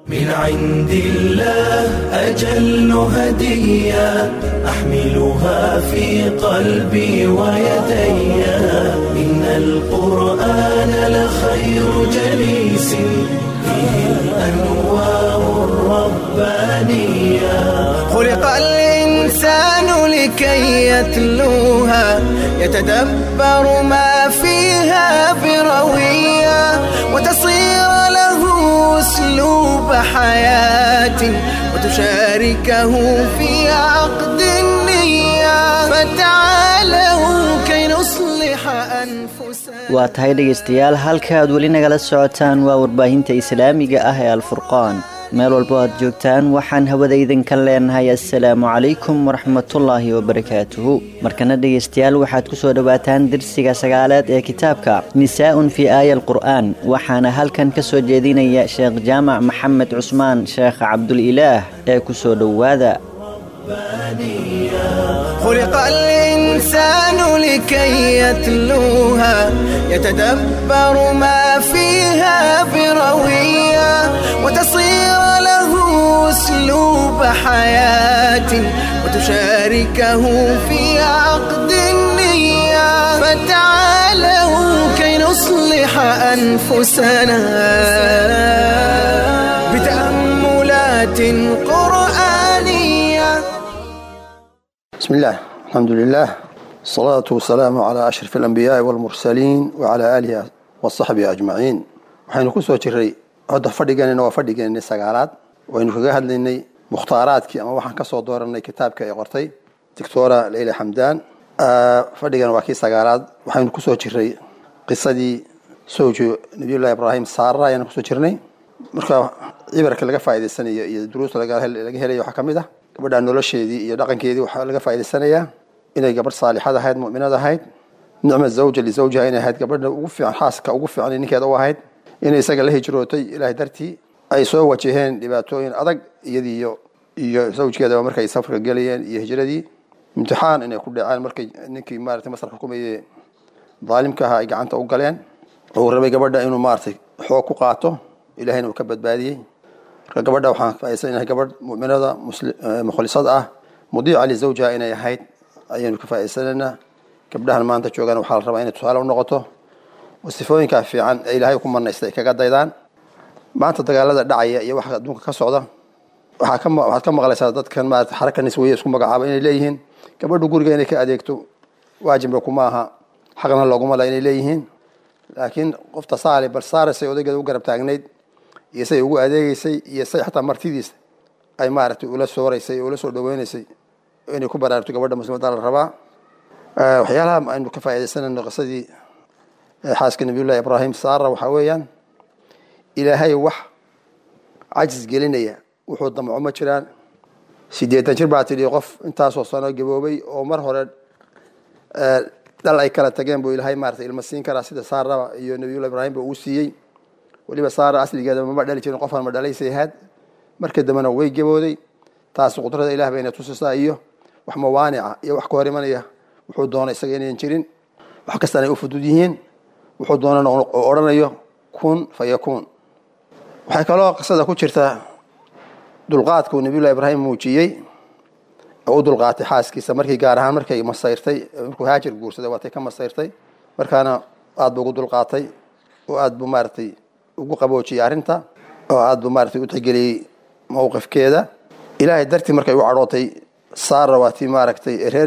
من عند الله أجل هدية أحملها في قلبي ويدي إن القرآن لخير جليس فيه الأنوار الربانية خلق الإنسان لكي يتلوها يتدبر ما فيها بروية وتصير له أسلوب حياة وتشاركه في عقد النية فتعالوا كي نصلح أنفسنا waa tahay dhegaystayaal halka aad weli nagala socotaan waa warbaahinta islaamiga ah ee alfurqaan meel walbo aad joogtaan waxaan hawada idinka leenahay assalaamu calaykum waraxmatullaahi wabarakaatuhu markana dhegaystayaal waxaad ku soo dhowaataan dersiga sagaalaad ee kitaabka nisaa'un fii aaya alqur'aan waxaana halkan ka soo jeedinaya sheekh jaamac maxamed cusmaan sheekh cabdulilaah ee ku soo dhowaada خلق الإنسان لكي يتلوها يتدبر ما فيها بروية وتصير له أسلوب حياة وتشاركه في عقد النية فتعالوا كي نصلح أنفسنا بتأملات قرآنية بسم الله الحمد لله الصلاة والسلام على أشرف الأنبياء والمرسلين وعلى آله وصحبه أجمعين waxaynu ku soo jiray hadda fadhiganina waa fadhigeennii sagaalaad waynu kaga hadlaynay mukhtaaraadkii ama waxaan ka soo dooranay kitaabka ay qortay doctora leyla xamdaan fadhigan waa kii sagaalaad waxaynu kusoo jiray qisadii sowjo nabiyullahi ibraahim saara ayaanu kusoo jirnay marka cibarka laga faa'idaysanayo iyo duruusta laga laga helayo waxaa ka mid ah gabadha nolosheedii iyo dhaqankeedii waxaa laga faa'idaysanayaa inay gabadh saalixad ahayd mu'minad ahayd nicma zawja lisawjiha inay ahayd gabadha ugu fiican xaaska ugu fiican ninkeeda u ahayd inay isaga la hijrootay ilaahay dartii ay soo wajaheen dhibaatooyin adag iyadii iyo iyo zawjkeedaba markay safarka gelayeen iyo hijradii imtixaan inay ku dhaceen markay ninkii maaragtay masar xukumayay daalimka ahaa ay gacanta u galeen uu rabay gabadha inuu maaragtay xoog ku qaato ilahayna uu ka badbaadiyey marka gabadha waxaan faaisan inahay gabadh mu'minada mukhlisad ah mudiica lizawjiha inay ahayd ayaynu ka faa'idaysanaynaa gabdhahan maanta joogaan waxaa la rabaa inay tusaale u noqoto oo sifooyinkaa fiican ee ilaahay ku manaystay ay kaga daydaan maanta dagaalada dhacaya iyo waxa adduunka ka socda waxaa ka waxaad ka maqlaysaa dadkan maarata xaraka nisweye isku magacaaba inay leeyihiin gabadhu guriga inay ka adeegto waajibba kuma aha xaqna looguma la inay leeyihiin laakiin qofta saali bal saaraysay odaygeeda u garab taagnayd iyo say ugu adeegeysay iyo say xataa martidiisa ay maaragtay ula sooraysay ula soo dhaweynaysay inay ku baraarto gabadha muslimadda la rabaa waxyaalaha aynu ka faa'iidaysanayno qisadii xaaska nabiyullahi ibraahim saara waxaa weeyaan ilaahay wax cajis gelinaya wuxuu damco ma jiraan sideetan jir baa tidhi qof intaasoo sano gaboobay oo mar hore dhal ay kala tageen buu ilaahay maarata ilma siin karaa sida saaraba iyo nabiyullahi ibraahim ba uu siiyey weliba saara asligeeda mama dhali jirin qofaan ma dhalaysay ahayd markii dambena way gabooday taas qudrada ilah bayna tusisaa iyo wax mawaanica iyo wax ka hor imanaya wuxuu doona isaga inayn jirin wax kastaan ay u fudud yihiin wuxuu doonana oo odhanayo kun fa yakuun waxay kaloo qisada ku jirtaa dulqaadkuu nabiyullahi ibraahim muujiyey oo u dulqaatay xaaskiisa markii gaar ahaan markay masayrtay markuu haajir guursaday waatay ka masayrtay markaana aad buu ugu dulqaatay oo aad buu maaragtay ugu qaboojiyey arrinta oo aad buu maaragtay u tixgeliyey mowqifkeeda ilaahay dartii markay u cadhootay saara waa tii maaragtay reer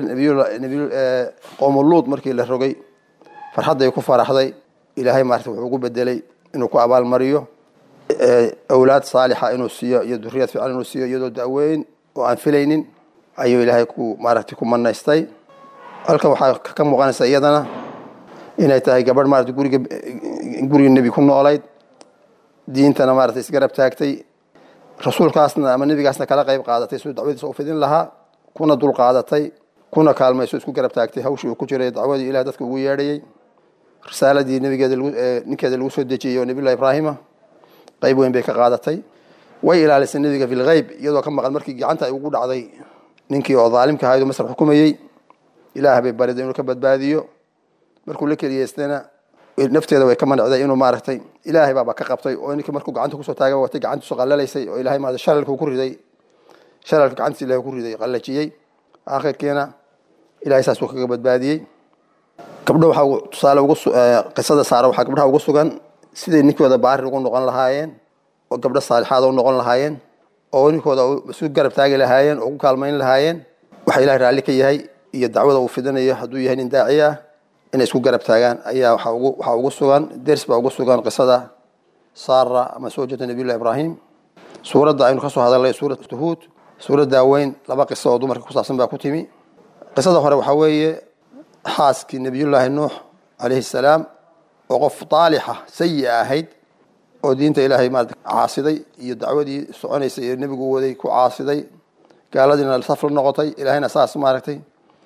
qowmuluud markii la rogay farxadday ku faraxday ilaahay maarata wuxuu ugu bedelay inuu ku abaalmariyo awlaad saalixa inuu siiyo iyo duriyad fiican inuu siiyo iyadoo da'weyn oo aan filaynin ayuu ilaahay ku maaragtay ku manaystay halkan waxaa ka muuqanaysa iyadana inay tahay gabadh maarata guriga guriga nebi ku noolayd diintana maarata isgarab taagtay rasuulkaasna ama nebigaasna kala qayb qaadatay siduu dacwadiisa u fidin lahaa kuna dul qaadatay kuna kaalmayso isku garab taagtay hawshii uu ku jiray dacwadii ilaah dadka ugu yeedhayey risaaladii nabigeeda ninkeeda lagu soo dejiyey oo nabiyullahi ibraahima qayb weyn bay ka qaadatay way ilaalisay nebiga fi lgeyb iyadoo ka maqan markii gacanta ay ugu dhacday ninkii oo daalimka ahayd oo masar xukumayey ilaah bay bariday inuu ka badbaadiyo markuu la keliyeystana nafteeda way ka manicday inuu maaragtay ilaahay baaba ka qabtay oo ninkii markuu gacanta kusoo taaga watay gacantiisu qalalaysay oo ilahay maarata shalalku ku riday shalalka gacantiisa ilahay ku riday qallajiyey aakhirkiina ilahay saasuu kaga badbaadiyey gabdho waxaa tusaale ugu qisada saara waxaa gabdhaha ugu sugan siday ninkooda baari ugu noqon lahaayeen oo gabdho saalixaada u noqon lahaayeen oo ninkooda isu garab taagi lahaayeen oo ku kaalmayn lahaayeen waxa ilahay raalli ka yahay iyo dacwada uu fidinayo hadduu yahay nin daaci ah inay isku garab taagaan ayaa waxaa ugu sugan ders baa ugu sugan qisada saara ama soo jeeda nabiyullahi ibraahim suuradda aynu kasoo hadalnay suuratu huud suuraddaa weyn laba qiso oo dumarka ku saabsan baa ku timi qisada hore waxaa weeye xaaskii nabiyullaahi nuux calayhi salaam oo qof taalixa sayi ahayd oo diinta ilaahay maarata caasiday iyo dacwadii soconaysay ee nebigu waday ku caasiday gaaladiina saf la noqotay ilaahayna saas maaragtay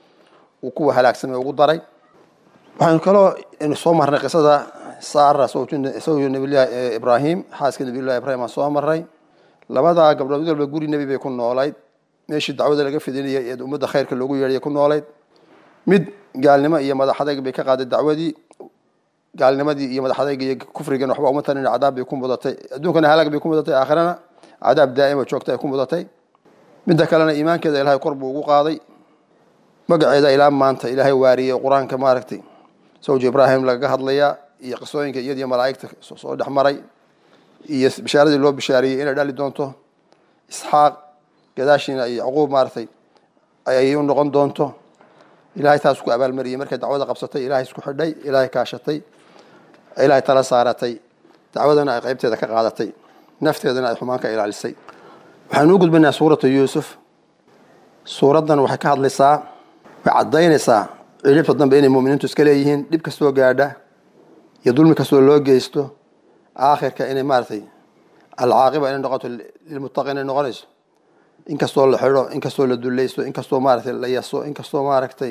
uu kuwa halaagsamay ugu daray waxaynu kaloo inu soo marnay qisada saara sawju nabiyullahi ibraahim xaaska nabiyullahi ibrahim aan soo marray labadaa gabdhood mid walba guri nebi bay ku noolayd meeshii dacwada laga fidinayay ee ummadda khayrka loogu yeedhaya ku noolayd mid gaalnimo iyo madaxadayg bay ka qaaday dacwadii gaalnimadii iyo madaxadayga iyo kufrigan waxba uma tanin cadaab bay ku mudatay adduunkana halaag bay ku mudatay aakhirana cadaab daa'ima joogta ay ku mudatay midda kalena iimaankeeda ilaahay kor buu ugu qaaday magaceeda ilaa maanta ilaahay waariyey qur-aanka maaragtay sawji ibraahim lagaga hadlayaa iyo qisooyinka iyadiyo malaa'igta soo dhex maray iyo bishaaradii loo bishaariyey inay dhali doonto isxaaq gadaashiina iyo yacquub maaragtay ayay u noqon doonto ilahay taas ku abaalmariyey markay dacwada qabsatay ilahay isku xidhay ilaahay kaashatay ilaahay tala saaratay dacwadana ay qaybteeda ka qaadatay nafteedana ay xumaan ka ilaalisay waxaanu u gudbinaa suuratu yuusuf suuraddan waxay ka hadlaysaa way caddaynaysaa cilibta dambe inay muminiintu iska leeyihiin dhib kastoo gaadha iyo dulmi kastoo loo geysto aakhirka inay maaragtay alcaaqiba inay noqoto lilmuttaqiin inay noqonayso inkastoo la xidho inkastoo la dulaysto inkastoo maaragtay la yaso inkastoo maaragtay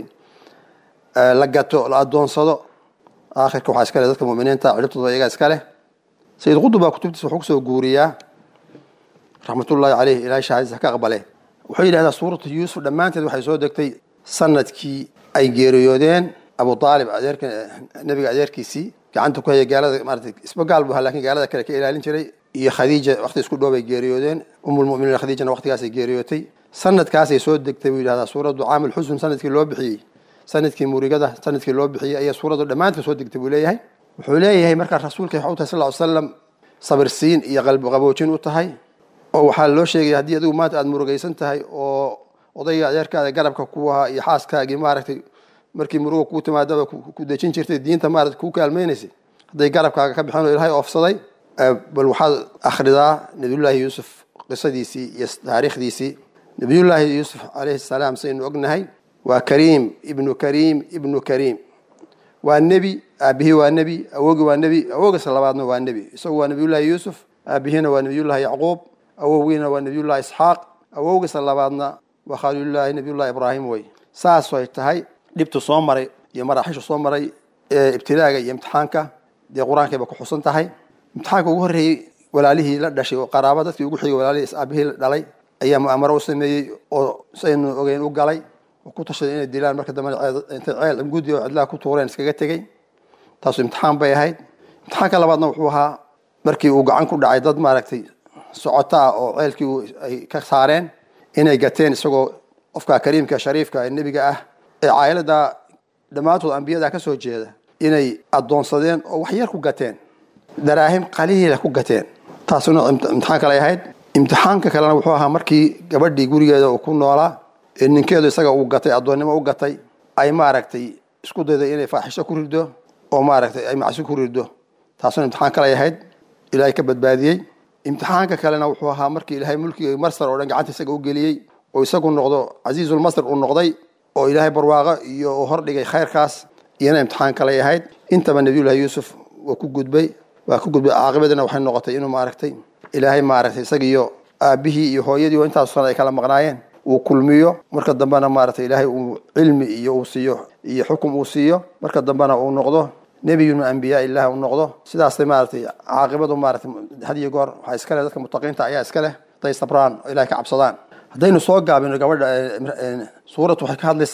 la gato la adoonsado aakhirka waxaa iska leh dadka muminiinta ciribtooda iyagaa iska leh sayid qutub baa kutubtiisa wuxuu kusoo guuriyaa raxmatullaahi caleyh ilahay shahaadisa ka aqbale wuxuu yidhahdaa suuratu yuusuf dhammaanteed waxay soo degtay sanadkii ay geeriyoodeen abu aalib adeerka nebiga adeerkiisii gacanta ku haya gaalada maarata isba gaal bu ahaa lakin gaalada kale ka ilaalin jiray iyo khadiija wakti isku dhow bay geeriyoodeen umulmuminiin khadiijana waktigaasay geeriyootay sanadkaasay soo degtay buu yidhahdaa suuraddu caamul xusn sanadkii loo bixiyey sanadkii murigada sanadkii loo bixiyey ayaa suuraddu dhammaanteed soo degtay buu leeyahay wuxuu leeyahay markaa rasuulka waxau tahay sal ly slam sabirsiin iyo qalbi qaboojin u tahay oo waxaa loo sheegaya haddii adigu maanta aada murugaysan tahay oo odayga adeerkaada garabka ku ahaa iyo xaaskaagii maaragtay markii muruga kuu timaadaba ku dejin jirtay diinta maarata kuu kaalmaynaysay hadday garabkaaga ka bixeen oo ilaahay oofsaday bal waxaad akhridaa nabiyullaahi yuusuf qisadiisii iyo taariikhdiisii nabiyullaahi yuusuf calayhi salaam saynu ognahay waa kariim ibnu kariim ibnu kariim waa nebi aabihii waa nebi awogii waa nebi awogiisa labaadna waa nebi isagu waa nabiyullaahi yuusuf aabihiina waa nabiyullaahi yacquub awowgiina waa nabiyullahi isxaaq awowgiisa labaadna waa khaliilullaahi nabiyullahi ibraahim wey saasay tahay dhibtu soo maray iyo maraaxishu soo maray ee ibtilaaga iyo imtixaanka dee qur-aankayba ku xusan tahay imtixaanka ugu horreeyey walaalihii la dhashay oo qaraaba dadkii ugu xigay walaalihii aabihii la dhalay ayaa mu'amaro u sameeyey oo saynu ogeyn u galay oo ku tashaday inay dilaan marka dambe intay ceel gudi oo cidlaha ku tuureen iskaga tegey taasu imtixaan bay ahayd imtixaanka labaadna wuxuu ahaa markii uu gacan ku dhacay dad maaragtay socoto ah oo ceelkii ay ka saareen inay gateen isagoo qofka kariimka shariifka ee nebiga ah ee caailadda dhammaantood ambiyada ka soo jeeda inay addoonsadeen oo wax yar ku gateen daraahim qaliila ku gateen taasuna imtixaan kale ahayd imtixaanka kalena wuxuu ahaa markii gabadhii gurigeeda uu ku noolaa ee ninkeedu isaga uu gatay addoonnimo u gatay ay maaragtay isku dayday inay faaxisho ku rido oo maaragtay ay macsi ku rido taasuna imtixaan kale ahayd ilaahay ka badbaadiyey imtixaanka kalena wuxuu ahaa markii ilaahay mulkiga marsar oo dhan gacanta isaga u geliyey oo isagu noqdo casiizulmasr uu noqday oo ilaahay barwaaqo iyo uu hordhigay khayrkaas iyana imtixaan kaley ahayd intaba nabiyullahi yuusuf waa ku gudbay waa ku gudbay caaqibadina waxay noqotay inuu maaragtay ilaahay maaragtay isagiiyo aabihii iyo hooyadii oo intaas sana ay kala maqnaayeen uu kulmiyo marka dambena maaragtay ilaahay uu cilmi iyo uu siiyo iyo xukum uu siiyo marka dambena uu noqdo nebiyun min ambiyaa illah uu noqdo sidaasay maaragtay caaqibadu maaragtay had iyo goor waxaa iska leh dadka mutaqiinta ayaa iska leh hadday sabraan oo ilahay ka cabsadaan haddaynu soo gaabino gabadha suurad waxay ka hadlaysaa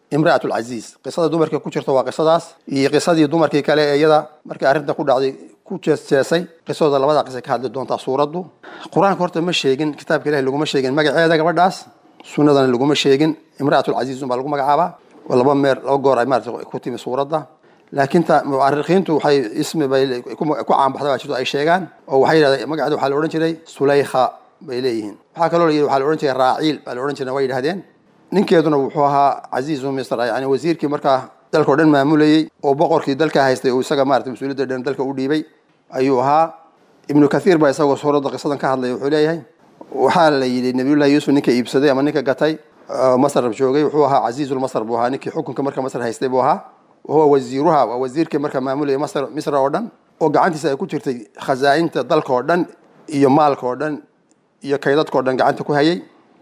imra'at alcasiiz qisada dumarkii ku jirta waa qisadaas iyo qisadii dumarkii kale ee iyada markii arrinta ku dhacday ku jeesjeesay qisadooda labada qisa ka hadli doontaa suuraddu qur-aanka horta ma sheegin kitaabka ilahi laguma sheegin magaceeda gabadhaas sunnadana laguma sheegin imra'at alcasiiz unbaa lagu magacaabaa oo laba meer laba goor ay maarata ku timi suuradda laakiin ta mucarikiintu waxay ismi bay ku caanbaxda baa jirto ay sheegaan oo waxay yidhahdeen magaceeda waxaa la odhan jiray sulaykha bay leeyihiin waxaa kaloo la yidhi waxaa la odhan jiray raaciil baa la odhan jiray way yidhahdeen ninkeeduna wuxuu ahaa casiizu misr yani wasiirkii markaa dalka o dhan maamulayey oo boqorkii dalka haystay oo isaga maarata mas-uuliyadda dhan dalka u dhiibay ayuu ahaa ibnu kathiir baa isagoo suuradda qisadan ka hadlaya wuxuu leeyahay waxaa la yidhi nabiyullahi yuusuf ninka iibsaday ama ninka gatay masr joogay wuxuu ahaa casiizulmasr buu ahaa ninkii xukunka marka masr haystay buu ahaa wahuwa wasiiruha waa wasiirkii marka maamulayay masr misra oo dhan oo gacantiisa ay ku jirtay khazaa'inta dalka oo dhan iyo maalka oo dhan iyo kaydadka o dhan gacanta ku hayay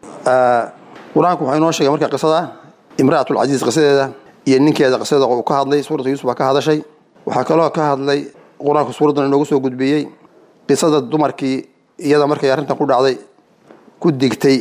qur-aanku waxaa inoo sheegay marka qisada imra'at alcasiiz qisadeeda iyo ninkeeda qisadeeda uu ka hadlay suuratu yuusuf baa ka hadashay waxaa kaloo ka hadlay qur-aanku suuraddan inoogu soo gudbiyey qisada dumarkii iyada markay arrintan ku dhacday ku digtay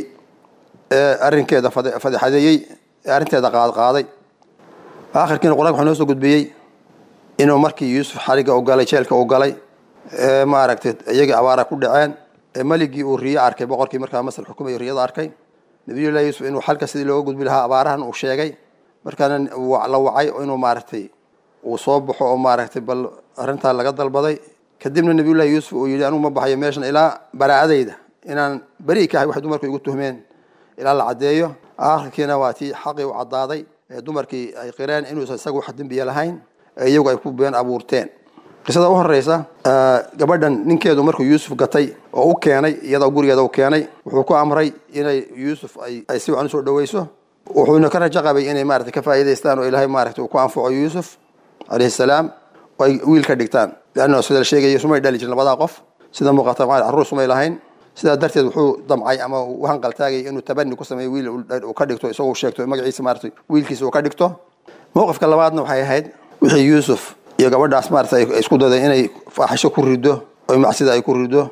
ee arrinkeeda fadeexadeeyey ee arrinteeda qaadqaaday aakhirkiina qur-anka waxaa inoo soo gudbiyey inuu markii yuusuf xariga u galay jeelka u galay ee maaragtay iyagii abaara ku dhaceen ee maligii uu riyo arkay boqorkii markaa masar xukumay riyada arkay nabiyullahi yuusuf inuu xalka sidii looga gudbi lahaa abaarahan uu sheegay markaana la wacay inuu maaragtay uu soo baxo oo maaragtay bal arrintaa laga dalbaday kadibna nabiyullahi yuusuf uu yidhi anugu ma baxayo meeshan ilaa baraa'adayda inaan beri ka ahay waxay dumarku igu tuhmeen ilaa la caddeeyo aakhirkiina waa tii xaqii u caddaaday ee dumarkii ay qireen inuusan isaga wax dembiya lahayn ee iyagu ay ku been abuurteen qisada u horeysa gabadhan ninkeedu markuu yuusuf gatay oo u keenay iyadoo gurigeeda u keenay wuxuu ku amray inay yuusuf ay si wacan usoo dhaweyso wuxuuna ka rajo qabay inay maarata ka faa'iidaystaan oo ilaahay maarata uu ku anfaco yuusuf calayhi salaam oo ay wiil ka dhigtaan leanna sida la sheegaya sumay dhali jirin labadaa qof sida muuqata maal carruur sumay lahayn sidaa darteed wuxuu damcay ama u hanqaltaagay inuu tabani ku sameeyo wiil uu ka dhigto isagoo sheegto magaciisa maarata wiilkiisa uu ka dhigto mowqifka labaadna waxay ahayd wixii yuusuf iyo gabadhaas maarata ay isku daday inay faaxisho ku rido oo macsida ay ku rido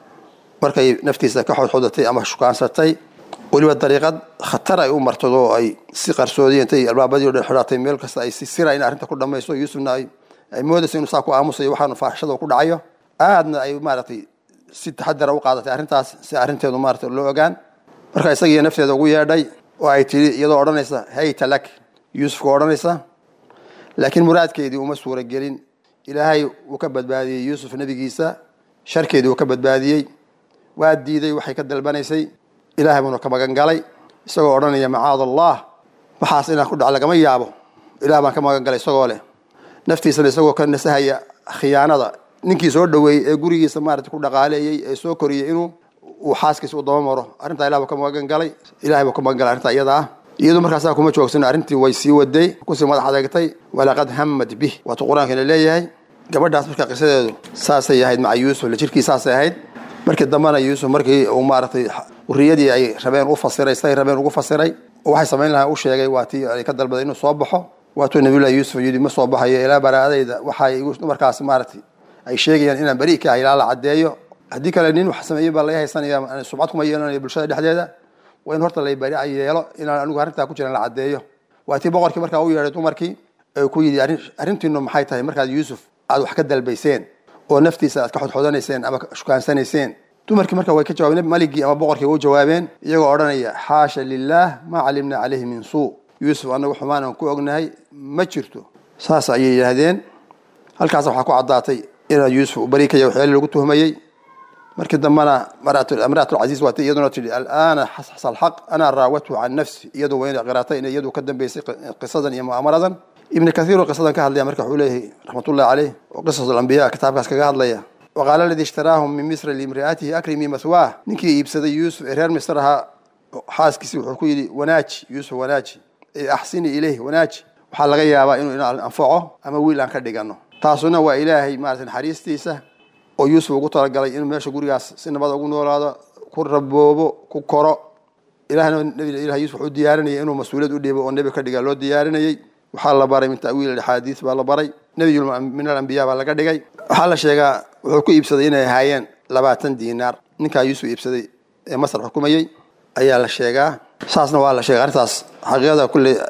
markay naftiisa ka xodxodatay ama shukaansatay weliba dariiqad khatar ay u martado oo ay si qarsoodiya intay albaabadii o dhan xidhatay meel kasta ay si sira in arrinta ku dhamayso yuusufna ay ay moodayso inuu saa ku aamusayo waxaanu faaxishada ku dhacayo aadna ay maaragtay si taxadara u qaadatay arrintaas si arrinteedu maarata loo ogaan marka isagiiyo nafteeda ugu yeedhay oo ay tidhi iyadoo odhanaysa hayta lak yuusufka odhanaysa laakiin muraadkeedii uma suura gelin ilaahay wuu ka badbaadiyey yuusuf nebigiisa sharkeedii uu ka badbaadiyey waa diiday waxay ka dalbanaysay ilahay buuna ka magan galay isagoo odhanaya macaad allah waxaas inaan ku dhac lagama yaabo ilah baan ka magan galay isagoo leh naftiisana isagoo ka nasahaya khiyaanada ninkii soo dhoweeyey ee gurigiisa maarata ku dhaqaaleeyey ee soo koriyey inuu uu xaaskiisa u daba maro arrintaa ilah buu ka magan galay ilahay buu ka magan galay arrintaa iyada ah iyadu markaasaa kuma joogsan arrintii way sii waday kusii madax adeegtay walaqad hamad bih waatu qur-aankana leeyahay gabadhaas marka qisadeedu saasay ahayd maca yuusuf la jirkii saasay ahayd markii dambena yuusuf markii uu maaragtay riyadii ay rabeen u fasiray say rabeen ugu fasiray oo waxay samayn lahaa u sheegay waa tii ay ka dalbaday inuu soo baxo waatuu nabiyullahi yuusuf yidhi ma soo baxayo ilaa baraadayda waxay dumarkaas maaragtay ay sheegayaan inaan beri ka ahay ilaa la caddeeyo haddii kale nin wax sameeyey baa laga haysanaya subcad kuma yeelanayo bulshada dhexdeeda waa in horta laybari ay yeelo inaan anigu arrintaa ku jiran la caddeeyo waa tii boqorkii markaa u yeedhay dumarkii ee ku yidhi arrintiinu maxay tahay markaad yuusuf aad wax ka dalbayseen oo naftiisa aad ka xodxodanayseen ama shukaansanayseen dumarkii marka way ka jawaabeen maligii ama boqorkii way u jawaabeen iyagoo odhanaya xaasha lilaah maa calimna calayhi min suu yuusuf anagu xumaanan ku ognahay ma jirto saas ayay yidhaahdeen halkaas waxaa ku caddaatay inaa yuusuf u bari kaya waxyaali lagu tuhmayey markii dambena amraatulcasiis waatay iyaduna tidhi alaana xasxasa alxaq ana raawathu can nafsi iyadu waa inay qiraatay inay iyadu ka dambeysay qisadan iyo mu'aamaradan ibn kathiir oo qisadan ka hadlaya marka wuxuu leeyahay raxmatullahi caleyh oo qisas alambiya kitaabkaas kaga hadlaya waqaala aladii ishtaraahum min misra liimri'atihi akrimi maswaah ninkii iibsaday yuusuf ee reer misr ahaa xaaskiisii wuxuu ku yidhi wanaaji yuusuf wanaaji ee axsini ileyh wanaaji waxaa laga yaabaa inuu ina anfaco ama wiil aan ka dhigano taasuna waa ilaahay maarata naxariistiisa oo yuusuf ugu talagalay inuu meesha gurigaas si nabada ugu noolaado ku raboobo ku koro ilahna ilah yuusuf wuxuu diyaarinayay inuu mas-uuliyad u dhiibo oo nebi ka dhiga loo diyaarinayey waxaa la baray min ta'wiil axaadiis baa la baray nebiy min alambiya baa laga dhigay waxaa la sheegaa wuxuu ku iibsaday inay ahaayeen labaatan diinaar ninkaa yuusuf iibsaday ee masar xukumayey ayaa la sheegaa saasna waa la sheegay arrintaas xaqiiqada kulley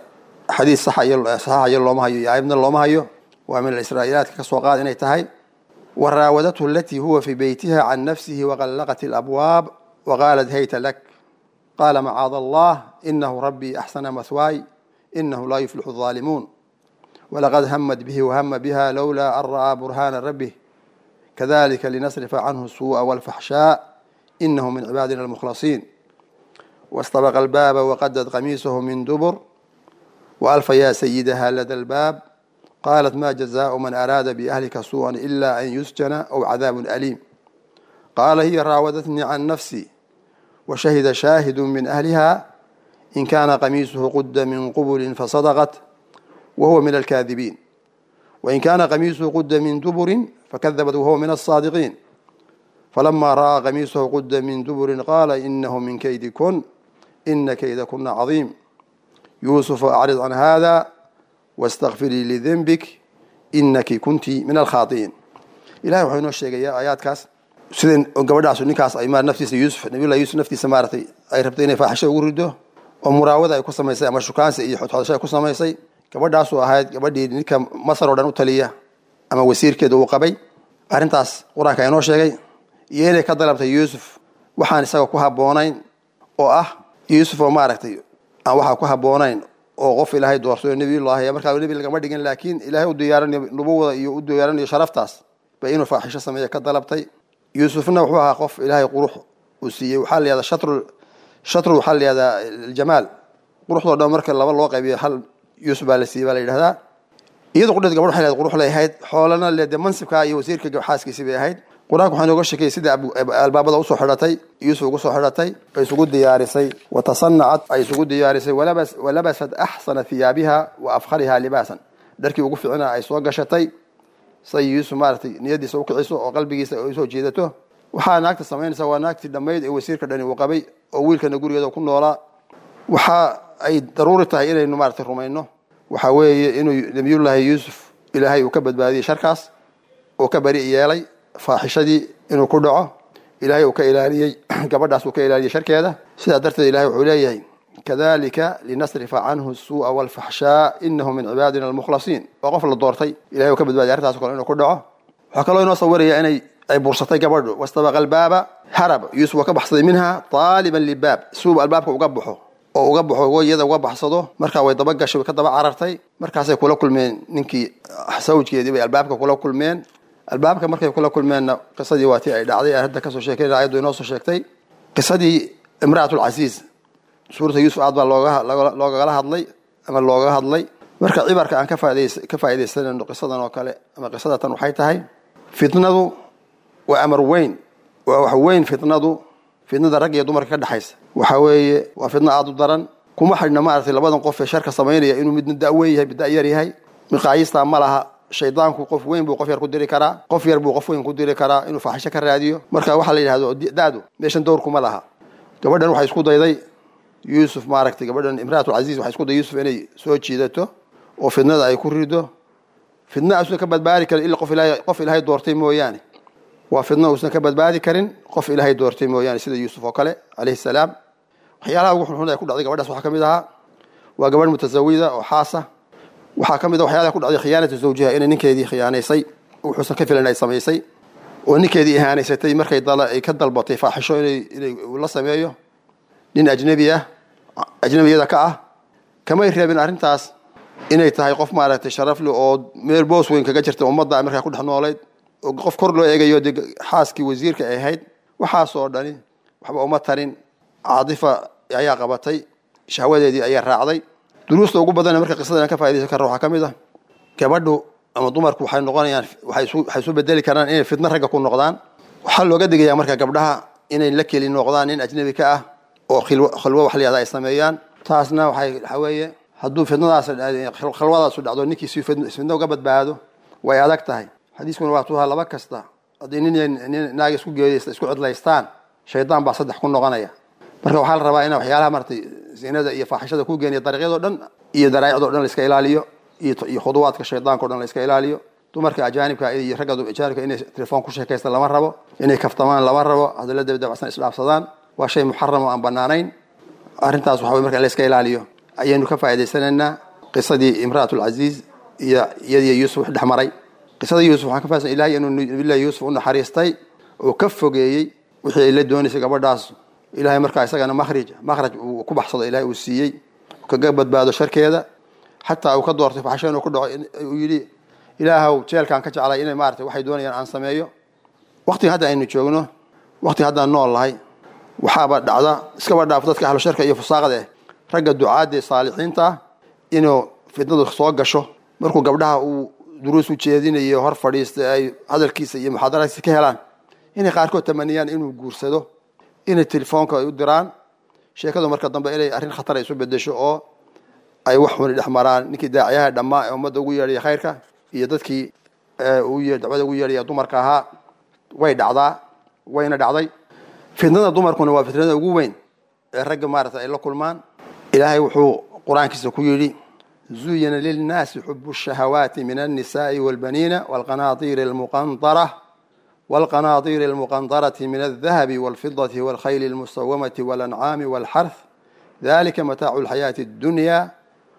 xadiis saxayo looma hayo iyo aayadna looma hayo waa min alisraa'iilaatka ka soo qaad inay tahay wa raawadathu alatii huwa fii beytiha can nafsihi waqallaqat alabwaab waqaalat hayta lak qaala macaada allah inahu rabbii axsana mahwaay inahu laa yuflixu الظaalimuun walaqad hamad bihi wahama biha lowlaa an ra'aa burhaana rabbih kadalika linasrifa canhu الsuuءa wاlfaxshaa inahu min cibaadina almukhlasiin واstabqa albaaba waqadad qamiisahu min dubur وألف يا سيدها لدى الباب قالت ما جزاء من أراد بأهلك سوءا إلا أن يسجن أو عذاب أليم قال هي راودتني عن نفسي وشهد شاهد من أهلها إن كان قميصه قد من قبل فصدقت وهو من الكاذبين وإن كان قميصه قد من دبر فكذبت وهو من الصادقين فلما رأى قميصه قد من دبر قال إنه من كيدكن إن كيدكن عظيم يوسف أعرض عن هذا واستغفري لذنبك إنك كنت من الخاطئين إلهي وحي نoo sheegaya aayaadkaas sida gabadhaas ninkaas ay maar naftiisa yuusuf nabiyullahi yuusuf naftiisa maaratay ay rabtay inay faaxisho ugu rido oo muraawada ay ku samaysay ama shukaansi iyo xodxodasho ay ku samaysay gabadhaasuu ahayd gabadhii ninka masar oo dhan u taliya ama wasiirkeeda uu qabay arrintaas qur-aanka inoo sheegay iyo inay ka dalabtay yuusuf waxaan isaga ku habboonayn oo ah yuusuf oo maaragtay aan waxaa ku habboonayn oo qof ilaahay doorsayo nebiyullaahi markaa nebi lagama dhigin laakiin ilaahay u diyaaranayo nubuwada iyo u diyaaranayo sharaftaas bay inuu faaxisho sameeya ka dalabtay yuusufna wuxuu ahaa qof ilaahay qurux uu siiyey waxaa la yihahdaa shatru shatru waxaa la yihahdaa aljamaal quruxdoo dhan marka laba loo qaybiyo hal yuusuf baa la siiyey baa la yidhahdaa iyadoo qudheed gabadh waxay lehed qurux lay ahayd xoolana le dee mansibkaa iyo wasiirka xaaskiisii bay ahayd qur-aanka waxaa inooga sheekayay sida albaabada usoo xidhatay yuusuf ugu soo xidhatay ay isugu diyaarisay watasanacat ay isugu diyaarisay walabasat axsana hiyaabiha wa afkhariha libaasan dharkii ugu ficina ay soo gashatay say yuusuf maaratay niyadiisa ukiciso oo qalbigiisa ay usoo jeedato waxaa naagta samaynaysa waa naagtii dhammayd ee wasiirka dhani uu qabay oo wiilkana gurigeeda ku noolaa waxa ay daruuri tahay inaynu maaratay rumayno waxaa weeye inuu nabiyullaahi yuusuf ilaahay uu ka badbaadiyey sharkaas oo ka bari yeelay faaxishadii inuu ku dhaco ilaahay uu ka ilaaliyey gabadhaas uu ka ilaaliyey sharkeeda sidaa darteed ilahay wuxuu leeyahay kadalika linasrifa canhu suu'a walfaxshaa inahu min cibaadina almukhlasiin waa qof la doortay ilahay uu ka badbaadiy arrintaas kale inuu ku dhaco waxaa kaloo inoo sawiraya inay ay bursatay gabadhu wastabaqa albaaba harab yuusuf waa ka baxsaday minha taaliban libaab suuba albaabka uga baxo oo uga baxo iyada uga baxsado markaa way daba gashay way ka daba carartay markaasay kula kulmeen ninkii sawjkeedii bay albaabka kula kulmeen albaabka markay kula kulmeenna qisadii waa tii ay dhacday hadda kasoo sheekay ayaddu inoo soo sheegtay qisadii imra'atulcasiis suurata yuusuf aad baa loogagala hadlay ama looga hadlay marka cibarka aan ka faaidaysanayno qisadan oo kale ama qisadatan waxay tahay fitnadu waa amar weyn waa wax weyn fitnadu fitnada rag iyo dumarka ka dhexaysa waxa weeye waa fitno aada u daran kuma xidhna maaragtay labadan qof ee sharka samaynaya inuu midna da-weyn yahay mid da-yar yahay miqaayistaa ma laha shaydaanku qof weyn buu qof yar ku diri karaa qof yar buu qof weyn ku diri karaa inuu faaxisho ka raadiyo marka waxaa la yidhahdo da-du meeshan dowrkuma laha gabadhan waxay isku dayday yuusuf maaragtay gabadhan imraatulcasiis waxay isku day yuusuf inay soo jiidato oo fidnada ay ku rido fidna uusan ka badbaadi karin illa qof ilaahay qof ilaahay doortay mooyaane waa fidna uusan ka badbaadi karin qof ilaahay doortay mooyaane sida yuusuf oo kale calayhi salaam waxyaalaha ugu xunxun ee ku dhacday gabadhaas waxaa ka mid ahaa waa gabadh mutasawida oo xaasa waxaa ka mid a waxyaalaha ku dhacday khiyaanatu zawjiha inay ninkeedii khiyaanaysay wuxuusan ka filan ay samaysay oo ninkeedii ihaanaysatay markay ay ka dalbatay faaxisho inay inay la sameeyo nin ajnebi ah ajnebiyada ka ah kamay reebin arrintaas inay tahay qof maaragtay sharafle oo meel boos weyn kaga jirta ummadda markaa ku dhex noolayd oo qof kor loo eegayo dee xaaskii wasiirka ay ahayd waxaasoo dhani waxba uma tarin caadifa ayaa qabatay shahwadeedii ayaa raacday duruusta ugu badan marka qisadan ka faidaysan kara waxaa ka mid ah gabadhu ama dumarku waxay noqonayaan waxay isu bedeli karaan inay fitno ragga ku noqdaan waxaa looga digayaa marka gabdhaha inay la keli noqdaan nin ajnebi ka ah oo khalwo wax layahda ay sameeyaan taasna waxay waxaa weeye hadduu fidnadaas khalwadaasu dhacdo ninkiisi fidno uga badbaado way adag tahay xadiiskuna waa tuhaa laba kasta haddii nin nin naag isku geedaysta isku cidlaystaan shaydaan baa saddex ku noqonaya marka waxaa la rabaa ina waxyaalaha maratay zinada iyo faaxishada ku geeniya dariiqyadoo dhan iyo daraa'icdoo dhan la iska ilaaliyo iyo khuduwaadka shaydaanka o dhan la iska ilaaliyo dumarka ajaanibka iyo ragga ajaanibka inay telefoon ku sheekaysta lama rabo inay kaftamaan lama rabo hadalla dabdabacsan isdhaafsadaan waa shay muxaram oo aan banaanayn arrintaas waxa wey marka in la iska ilaaliyo ayaynu ka faa'idaysanaynaa qisadii imra'at alcaziiz iyo iyadiyo yuusuf wax dhex maray qisada yuusuf waxaan ka fahamsan ilahay inuu nabillahi yuusuf u naxariistay oo ka fogeeyey wixii ay la doonaysay gabadhaas ilahay markaa isagana makhrij makhraj uu ku baxsado ilahay uu siiyey kaga badbaado sharkeeda xataa uu ka doortay faxsho inuu ku dhaco uu yidhi ilaahow jeelkaan ka jeclay inay maarata waxay doonayaan aan sameeyo waqtiga hadda aynu joogno waqtiga haddaan nool lahay waxaaba dhacda iskaba dhaaf dadka ahlu sharka iyo fusaaqada eh ragga ducaadda saalixiinta ah inuu fitnadu soo gasho markuu gabdhaha uu duruus u jeedinayo hor fadhiista ay hadalkiisa iyo muxaadaraadkiisa ka helaan inay qaarkood tamaniyaan inuu guursado inay telefoonka ay u diraan sheekadu marka dambe inay arrin khatar ay isu bedesho oo ay wax xuni dhex maraan ninkii daaciyaha dhammaa ee ummadda ugu yeedhaya khayrka iyo dadkii dacwada ugu yeedhaya dumarka ahaa way dhacdaa wayna dhacday fitnada dumarkuna waa fitnada ugu weyn ee ragga maarata ay la kulmaan ilaahay wuxuu qur-aankiisa ku yidhi zuyina lilnaasi xubu shahawaati min alnisaai walbaniina walqanaatiiri almuqanطara والقناطير المقنطرة من الذهب والفضة والخيل المسومة والأنعام والحرث ذلك متاع الحياة الدنيا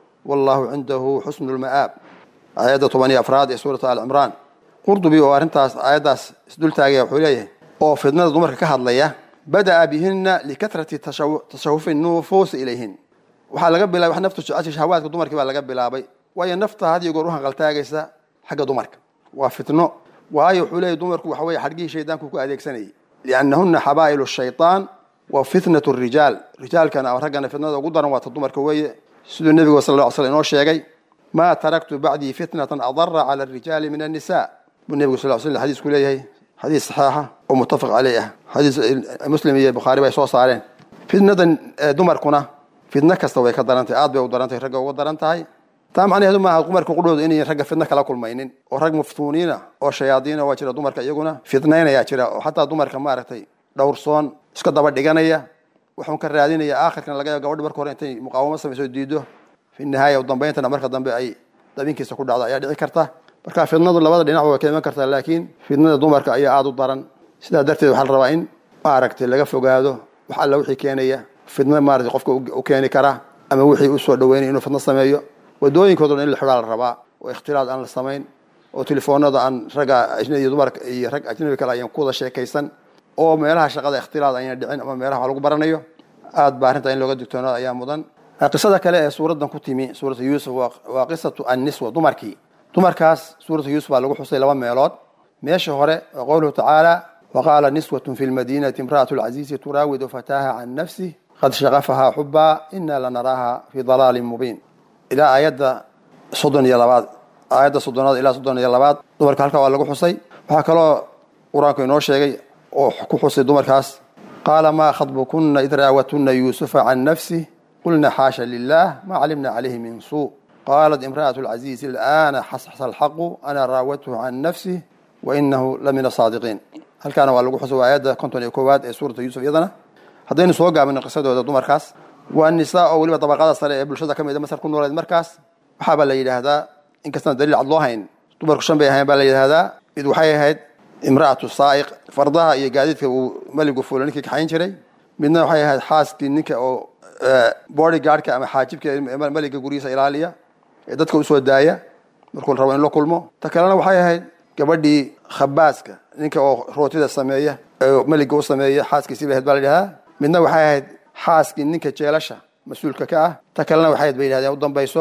والله عنده حسن المآب آية طبعا أفراد سورة آل عمران قرطبي وارنتاس آياداس سدول تاغي وحوليه oo fidnada dumarka ka hadlaya bada'a bihina likatrati tashahufi nufuus ilayhin waxaa laga bilaabay wax naftu jecesha shahawaadka dumarkii baa laga bilaabay waayo nafta had iyo goor u hanqaltaagaysa xagga dumarka waa fitno waayo wuxuu leeyahy dumarku waxa weye xadhgihii shaydaanku ku adeegsanayay liannahuna xabaa'ilu shaytaan wa fitnatu rijaal rijaalkana raggana fitnada ugu daran waata dumarka weeye siduu nebigu sal lla slam inoo sheegay maa taraktu bacdii fitnatan adara cala arijaali min annisa buu nebigu sal sl xadiisku leeyahay xadiis saxiixa oo muttafaq caleyh ah xadiis muslim iyo bukhaari bay soo saareen fitnadan dumarkuna fitno kasta way ka daran tahay aad bay u daran tahay ragga uga daran tahay taa macnaheedu maaha dumarka qudhooda inayn ragga fitno kala kulmaynin oo rag maftuuniina oo shayaadiina waa jira dumarka iyaguna fitnaynayaa jira oo xataa dumarka maaragtay dhowrsoon iska daba dhiganaya wuxuun ka raadinaya aakhirkan laga yaabo gabadhi marka hore intay muqaawamo samayso diido fi nihaaya dambayntana marka dambe ay dabinkiisa ku dhacdo ayaa dhici karta marka fitnadu labada dhinacba way ka iman kartaa laakiin fitnada dumarka ayaa aada u daran sidaa darteed waxaa la rabaa in maaragtay laga fogaado wax alla wixii keenaya fitno maaragtay qofka u keeni kara ama wixii usoo dhaweynaya inuu fitno sameeyo wadooyinkooduna in la xidhaa la rabaa oo ikhtilaad aan la samayn oo telefoonada aan ragga ajnabi iyo dumarka iyo rag ajnabi kale ayaan ku wada sheekaysan oo meelaha shaqada ikhtilaad ayna dhicin ama meelaha wax lagu baranayo aad baa arrinta in looga digtoonaado ayaa mudan qisada kale ee suuraddan ku timi suuratu yuusuf waa qisatu anniswa dumarkii dumarkaas suuratu yuusuf baa lagu xusay laba meelood meesha hore waa qowluhu tacaala waqaala niswatun fi lmadiinati imra'atu lcaziizi turaawidu fataaha can nafsih qad shaqafahaa xubaa ina lanaraaha fi dalaalin mubiin ilaa aayadda soddon iyo labaad aayadda soddonaad ilaa soddon iyo labaad dumarka halkaa waa lagu xusay waxaa kaloo qur-aanku inoo sheegay oo ku xusay dumarkaas qaala maa khadbukuna id raawatuna yuusufa can nafsih qulna xaasha lilah ma calimna calayhi min suu qaalat imra'atu lcaziizi alana xasxasa alxaqu ana raawathu can nafsih wainahu la min asaadiqiin halkaana waa lagu xusay waa aayadda konton iyo koowaad ee suurata yuusuf iyadana haddaynu soo gaabino qisadooda dumarkaas waa nisaa oo weliba dabaqada sare ee bulshada ka mida masar ku nooleed markaas waxaabaa la yidhaahdaa inkastaan daliil cad loo hayn dumarku shan bay ahayn baa la yidhaahdaa mid waxay ahayd imra'atu saa'iq fardaha iyo gaadiidka uu meligu fuula ninkii kaxayn jiray midna waxay ahayd xaaskii ninka oo body guardka ama xaajibka meliga guryihiisa ilaaliya ee dadka usoo daaya markuu rabo in la kulmo ta kalena waxay ahayd gabadhii khabaaska ninka oo rootida sameeya ee meliga u sameeya xaaskiisii bay ahayd baa la yidhahdaa midna waxay ahayd xaaskii ninka jeelasha mas-uulka ka ah ta kalena waxay bay yidhahdeen u dambayso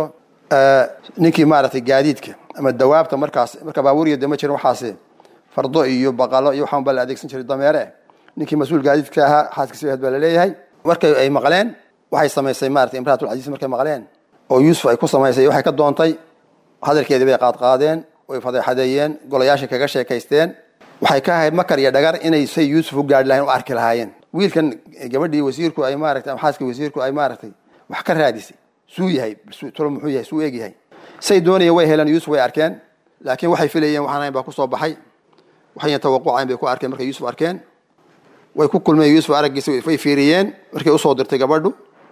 ninkii maaragtay gaadiidka ama dawaabta markaas marka baaburiya de ma jirin waxaasi fardo iyo baqalo iyo waxaan baa la adeegsan jiray dameere ninkii mas-uul gaadiidka ahaa xaaskiisi bay ahayd baa laleeyahay markay ay maqleen waxay samaysay maratay imraatulcaziiz markay maqleen oo yuusuf ay ku samaysay waxay ka doontay hadalkeedii bay qaadqaadeen way fadeexadeeyeen golayaashay kaga sheekaysteen waxay ka ahayd makar iyo dhagar inay say yuusuf u gaari lahayn u arki lahaayeen wiilkan gabadhii wasiirku ay maaratay ama xaaskii wasiirku ay maaragtay wax ka raadisay suu yahay tolo muxuu yahay suu eeg yahay say doonayeen way heleen yuusuf way arkeen laakiin waxay filayeen waxaan ahayn baa kusoo baxay waxayna tawaqucayn bay ku arkeen markay yuusuf arkeen way ku kulmeen yuusuf araggiisa way fiiriyeen markay usoo dirtay gabadhu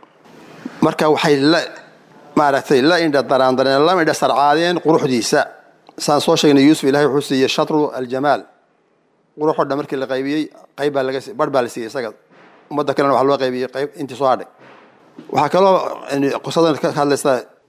marka waxay la maaragtay la indha daraandareen la indha sarcaadeen quruxdiisa saan soo sheegnay yuusuf ilahay wuxuu siiyey shatru aljamaal quruxoo dhan markii la qaybiyey qayb baa laga barh baa la siiyey isaga ummadda kalena waxaa loo qaybiyey qayb intii soo hadhay waxaa kaloo qisadan ka hadlaysa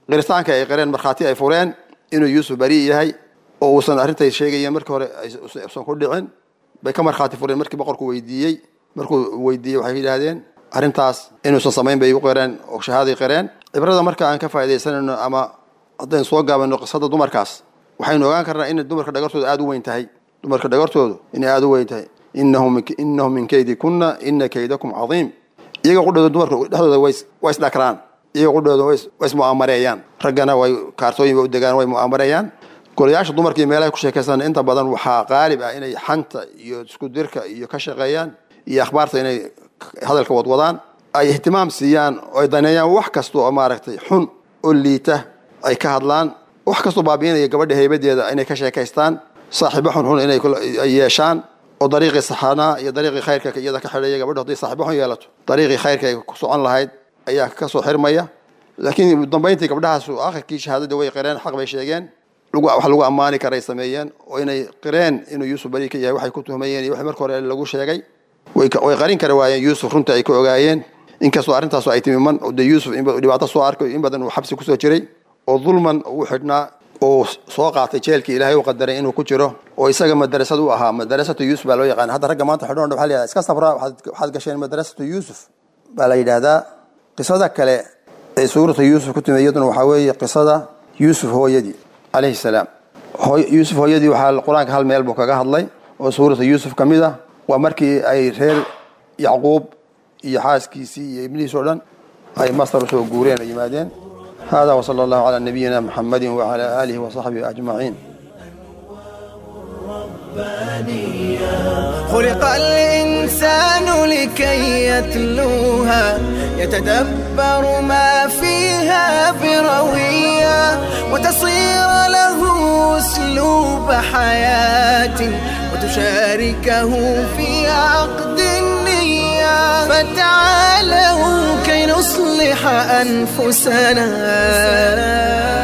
qiritaanka ay qireen markhaati ay fureen inuu yuusuf bari yahay oo uusan arrintay sheegayeen markii hore aysan ku dhicin bay ka markhaati fureen markii boqorku weydiiyey markuu weydiiyey waxay yidhaahdeen arrintaas inuusan samayn bay igu qireen oo shahaaday qireen cibrada marka aan ka faaidaysanayno ama haddaynu soo gaabano qisada dumarkaas waxaynu ogaan karnaa in dumarka dhagartooda aada u weyn tahay dumarka dhagartoodu inay aada u weyn tahay inahu min kaydi kunna ina kaydakum cadiim iyaga qudhooda dumarka dhexdooda way isdhakraan iyaga qudhooda way ismu'aamareeyaan raggana way kaartooyin bay u degaan way mu'aamareeyaan golayaasha dumarka iyo meelaha ku sheekaystaan inta badan waxaa qaalib ah inay xanta iyo isku dirka iyo ka shaqeeyaan iyo akhbaarta inay hadalka wadwadaan ay ihtimaam siiyaan oo ay daneeyaan wax kasta oo maaragtay xun oo liita ay ka hadlaan wax kastoo baabiinaya gabadha haybadeeda inay ka sheekaystaan saaxiibo xunxun inay yeeshaan oo dariiqii saxanaa iyo dariiqii khayrka iyada ka xidhaya gabadho hadday saaxiibo xun yeelato dariiqii khayrka ay ku socon lahayd ayaa ka soo xirmaya laakiin dambayntii gabdhahaas akhirkii shahaadada way qireen xaq bay sheegeen wax lagu ammaani karay sameeyeen oo inay qireen inuu yuusuf bari ka yahay waxay ku tuhmayeen iyo wax marka hore lagu sheegay way qarin kari waayeen yuusuf runta ay ka ogaayeen inkastoo arrintaas ay timi man de yuusuf dhibaato soo arkay in badan uu xabsi kusoo jiray oo dulman uu xidhnaa oo soo qaatay jeelkii ilaahay u qadaray inuu ku jiro oo isaga madarasad u ahaa madarasatu yuusuf baa loo yaqaan hadda ragga maanta xidhoon waxa la yidhahda iska sabraa waxaad gasheen madarasatu yuusuf baa la yidhaahdaa qisada kale ee suurata yuusuf ku timi iyaduna waxaa weeye qisada yuusuf hooyadii calayhi salaam yuusuf hooyadii waxaa qur-aanka hal meel buu kaga hadlay oo suurata yuusuf ka mid ah waa markii ay reer yacquub iyo xaaskiisii iyo ibnihiis oo dhan ay mastar usoo guureen ay yimaadeen hada wsala allahu calaa nabiyina muxamadi wacala aalihi wasaxbihi ajmaciin خلق الإنسان لكي يتلوها يتدبر ما فيها بروية وتصير له أسلوب حياة وتشاركه في عقد النية فتعالوا كي نصلح أنفسنا